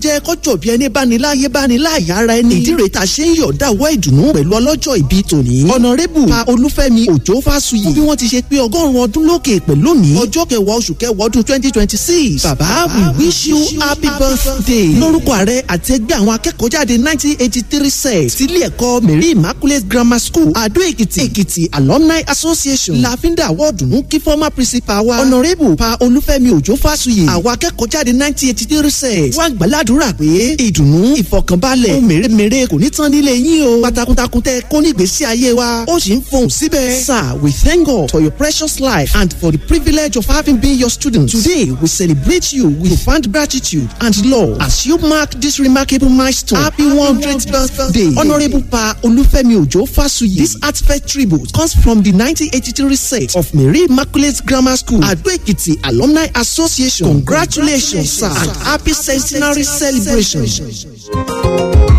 jẹ́ kọ́jọ́ bí ẹni bá ní láyé bá ní láàyè ara ẹni. ìdí rèé ta ṣe ń yọ̀ dáwọ́ ìdùnnú pẹ̀lú ọlọ́jọ́ ìbí tòní. ọ̀nàrẹ́bù pa olúfẹ́mi òjò fásuyì. fún bí wọ́n ti ṣe pé ọgọ́rùn-ún ọdún lókè pẹ̀lú òní. ọjọ́ kẹwàá oṣù kẹwàá ọdún twenty twenty six. bàbá we wish you happy birthday. lórúkọ ààrẹ àti ẹgbẹ́ àwọn akẹ́kọ̀ọ́ jáde nineteen eighty three set. sílé ẹ̀kọ́ mary immaculate grammar school adó èkìtì èkìtì alumni association. láfíńdà àwọ̀dùnú kí former principal wa. ọ̀nàrẹ́bù pa olúfẹ́mi òjò fásuyì. àwọn akẹ́kọ̀ọ́ jáde nineteen eighty three set. wọ́n gbàládùra pé ìdùnnú ìfọkànbalẹ̀ ohun mèremère kò ní tán nílé yín o. pátákùntakùn tẹ kó nígbésí ayé wa ó sì ń fohùn síbẹ̀. sir we thank God for your precious life and for the privilege of having been your student. today we celebrate you with profound gratitude and love as you mark this remarkable milestone. happy one hundredth birthday honourable pa olúfẹ́mi òjò fásuyì. this heartfelt tribute comes from the nineteen eighty three set of mary immaculate grammar school adó èkìtì alumni association congratulations sir and happy centenary celebration.